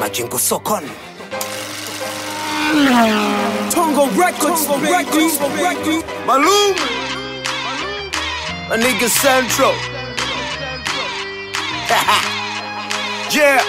Majengo sokoni. Tongo Records, Records, Records. Malum. My nigga Central. yeah.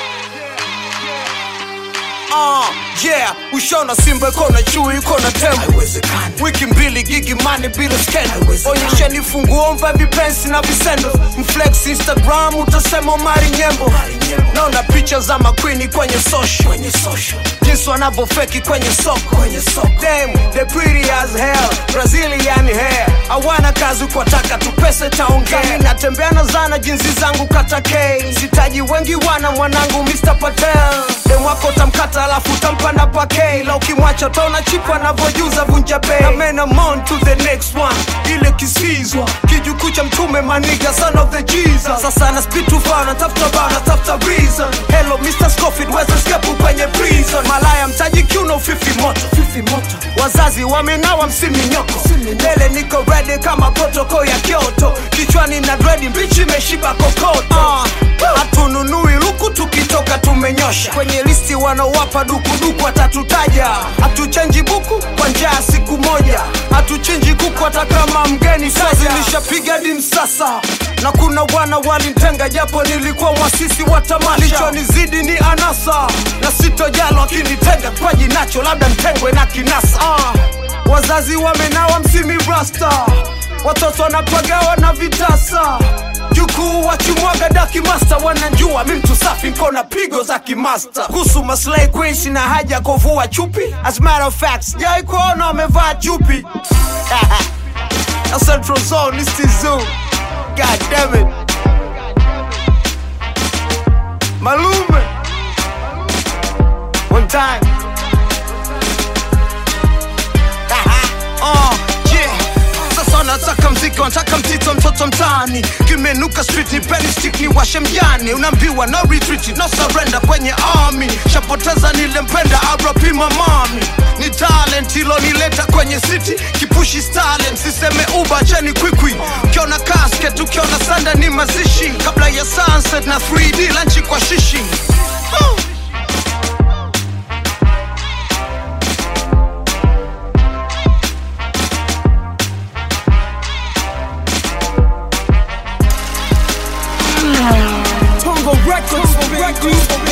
Uh, yeah, ushona simba iko na chui iko na tembo wiki mbili gigi mani bila skendo onyesheni funguo mva vipensi na visendo mflex instagram utasema mari nyembo naona picha za makwini kwenye social jinsi wanavyofeki kwenye soko Damn, they pretty as hell brazilian hair hawana kazi kwa taka tu pesa taongea Mi natembea na zana jinsi zangu kata k sitaji wengi wana mwanangu mr patel dem wako tamkata alafu tampa na pake la ukimwacha taona chipu anavyojuza vunja bei na men I'm on to the next one ile kisizwa kijukuu cha mtume maniga son of the jesus sasa na speed too far natafuta bao natafuta reason hello mr scofield weza skepu kwenye prison malaya mtaji kiuno fifi moto fifi moto wazazi wamenawa msimi nyoko mbele niko ready kama protoko ya kyoto kichwani na dredi mbichi imeshiba kokoto uh, hatununui luku tukitoka tumenyosha kwenye listi wanaowapa dukuduku watatutaja hatuchenji buku kwa njaa siku moja hatuchinji kuku hata kama mgeni sazi nishapiga dim sasa na kuna wana walintenga japo nilikuwa mwasisi wa tamasha lichonizidi ni anasa na sitojalo akinitenga kwaji nacho labda ntengwe na kinasa uh, wazazi wamenawa msimi rasta watoto wanapagawa na vitasa jukuu wachimwaga daki masta wanajua mi mtu safi nkona pigo za kimasta kuhusu maslay queen sina haja ya kuvua chupi as a matter of fact sijawai kuona wamevaa chupi na central zone is the zoo god damn it malume one time uh, yeah. Sasa nataka mziki, wanataka mtito, mtoto mtaani, kimenuka street, ni penny stick, ni washe mjani, unaambiwa no retreat, no surrender kwenye army, shapoteza nilempenda RP mamami, ni talent ilonileta kwenye city, kipushi stalin, siseme uba cheni kwikwi, ukiona casket, ukiona sanda ni mazishi, kabla ya sunset na 3D lanchi kwa shishi Huh. Tongo Records, Records.